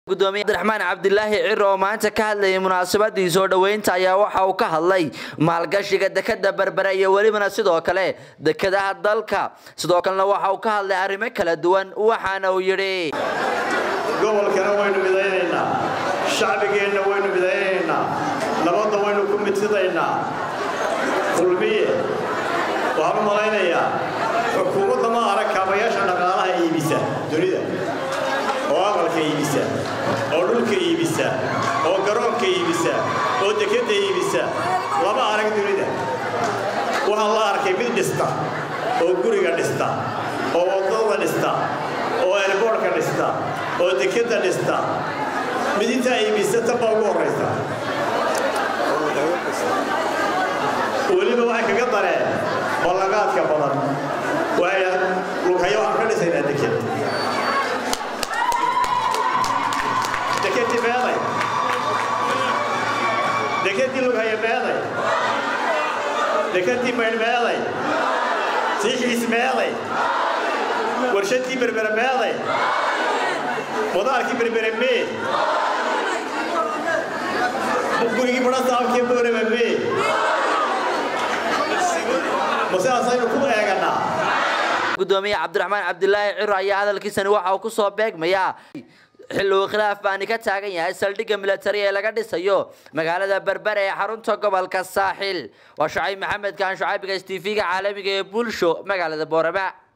gudoomiye cabdiraxmaan cabdilaahi ciro oo maanta ka hadlayay munaasabadii soo dhoweynta ayaa waxa uu ka hadlay maalgashiga dekada berbere iyo welibana sidoo kale dekadaha dalka sidoo kalena waxa uu ka hadlay arrimo kala duwan waxaana uu yidhi gobolkana waynu midaynaynaa shacbigeenna waynu midaynaynaa nabadda waynu ku midsidaynaa kulmiye waxaan u malaynayaa xukuumadda ma arag kaabayaasha dhaqaalaha iibisa dunida oo aqalka iibisa oo dhulka iibisa oo garoonka iibisa oo dekadda iibisa lama arag dunida waxaa la arkay mid dhista oo guriga dhista oo waddada dhista oo elboorhka dhista oo dekadda dhista mid intaa iibisa tan baa ugu horraysa weliba waxay kaga dareen ballaqaadka badan waaya lughayo waxaan ka dhisaynaa deked dekadii meeday dekadii lughayo meeday dekadii maydh meeday siixiis meeday warshadii berbere meeday madaarkii berbere mee gurigii badhasaabkii boorema mee masidaasaynu ku eeganaa gudoomiye cabdiraxmaan cabdilaahi ciro ayaa hadalkiisani waxa uu ku soo beegmayaa xilli uu khilaaf baani ka taagan yahay saldhigga milatari ee laga dhisayo magaalada berbere ee xarunta gobolka saaxil waa shucayb maxamed kaan shucaybiga s t v-ga caalamiga ee bulsho magaalada boorama